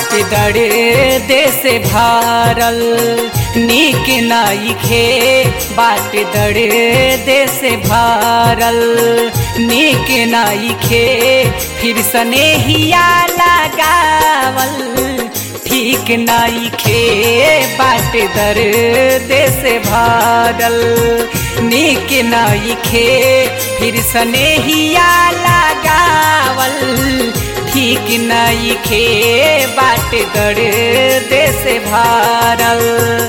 बाट दड़े देश भारल नीक नाइखे बाट दड़े देश भारल नीक नाइखे फिर स्नेहिया लगावल ठीक नाइखे बाट दर देश भारल नीक नाइखे फिर स्नेहिया लगावल ठीक नाइखे बाट दर देश भारल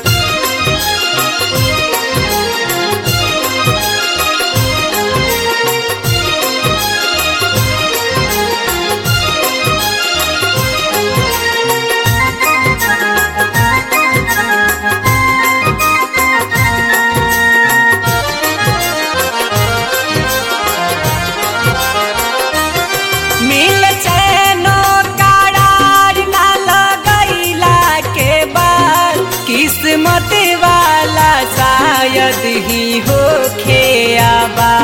मिल चैनो करार ना लगैला के बाद किस्मत वाला शायद ही हो खेआबा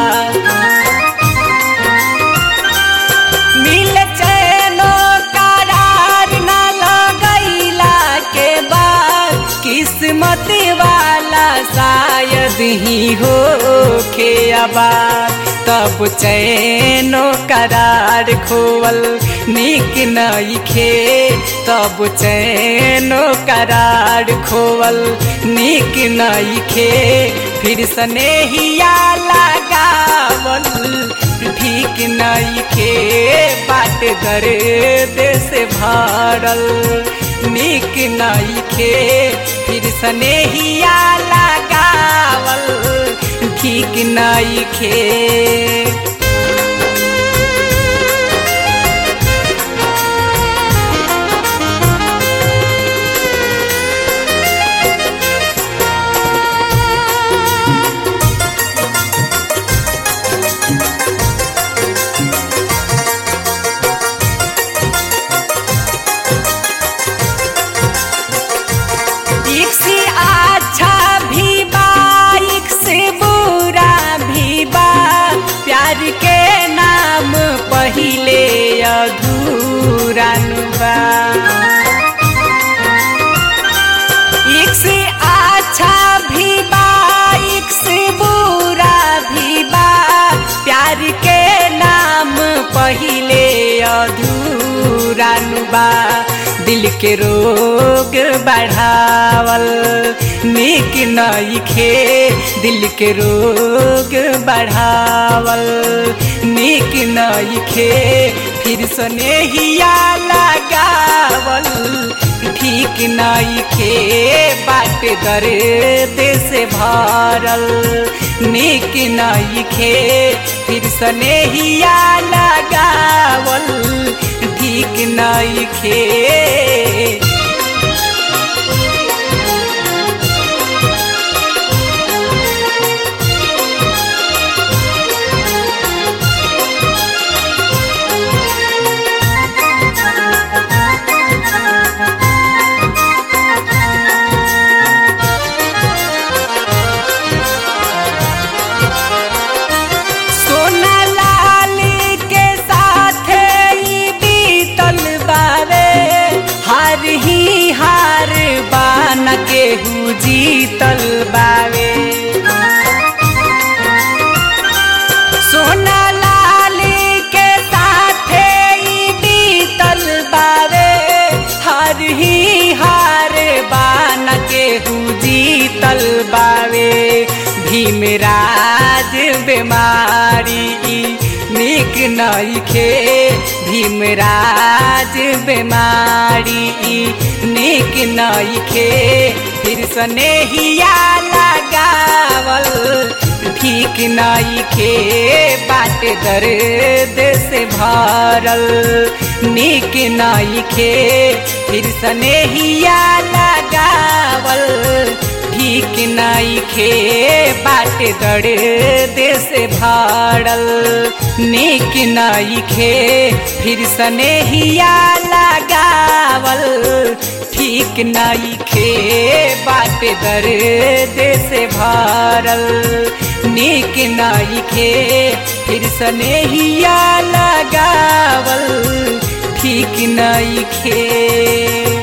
मिल चैनो करार ना लगैला के बाद किस्मत वाला शायद ही हो खेआबा तब चैनो करार खोवल नीक नइखे तब चैनो करार खोवल नीक नइखे फिर स्नेहिया लगावल ठीक नइखे बाट दर देश भारल नीक नइखे फिर स्नेहिया लगावल ठीक नइखे एक से अच्छा भी बा एक से बुरा भी बा प्यार के नाम पहिले अधूरा नु बा एक से अच्छा भी बा एक से बुरा भी बा प्यार के नाम पहिले अधूरा नु बा दिल के रोग बढ़ावल नीक नइखे दिल के रोग बढ़ावल नीक नइखे फिर स्नेहिया लगावल ठीक नइखे बाट दर देश भारल नीक नइखे फिर स्नेहिया लगावल ठीक नइखे सोना लाल के साथ ई बीतल बारे हार ही हार बान के हु जीतल बावे सोना लाल के साथ ई बीतल बारे हार ही हार बान के हु जीतल बावे भीमराज बीमारी ई नीक नइखे भीमराज बीमारी ई नीक नइखे फिर स्नेहिया लगावल ठीक नइखे बाट दर्द से भरल नीक नइखे फिर स्नेहिया लगावल ठीक नइखे बाट दर्द से भरल नीक नइखे फिर स्नेहिया लगावल ठीक नइखे बाट दर्द से भरल नीक नइखे फिर स्नेहिया लगावल ठीक ठीक नइखे